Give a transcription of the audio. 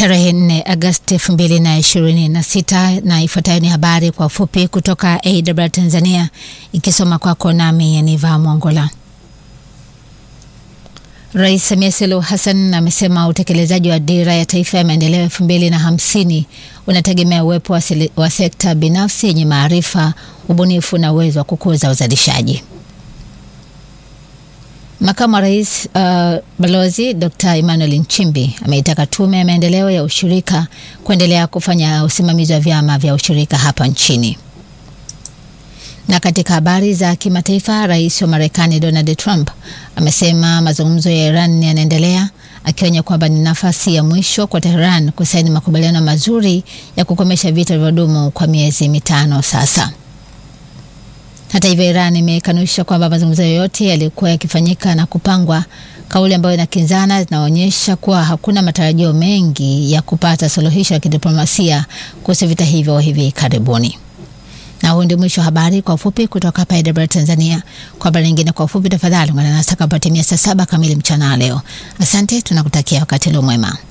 tarehe 4 Agosti 2026, na ifuatayo ni habari kwa ufupi kutoka AWR Tanzania, ikisoma kwako nami Yaniva Mwongola. Rais Samia Suluhu Hassan amesema utekelezaji wa dira ya taifa ya maendeleo elfu mbili na hamsini unategemea uwepo wa, wa sekta binafsi yenye maarifa, ubunifu na uwezo wa kukuza uzalishaji. Makamu wa Rais uh, Balozi Dr. Emmanuel Nchimbi ameitaka Tume ya Maendeleo ya Ushirika kuendelea kufanya usimamizi wa vyama vya ushirika hapa nchini. Na katika habari za kimataifa, Rais wa Marekani Donald Trump amesema mazungumzo ya Iran yanaendelea, akionya kwamba ni nafasi ya mwisho kwa Tehran kusaini makubaliano mazuri ya kukomesha vita vilivyodumu kwa miezi mitano sasa. Hata hivyo, Iran imekanusha kwamba mazungumzo yoyote yalikuwa yakifanyika na kupangwa, kauli ambayo inakinzana zinaonyesha kuwa hakuna matarajio mengi ya kupata suluhisho la kidiplomasia kuhusu vita hivyo hivi karibuni. Na huu ndio mwisho wa habari kwa ufupi kutoka hapa AWR Tanzania. Kwa habari nyingine kwa ufupi, tafadhali ungana nasi takapotimia saa saba kamili mchana leo. Asante, tunakutakia wakati leo mwema.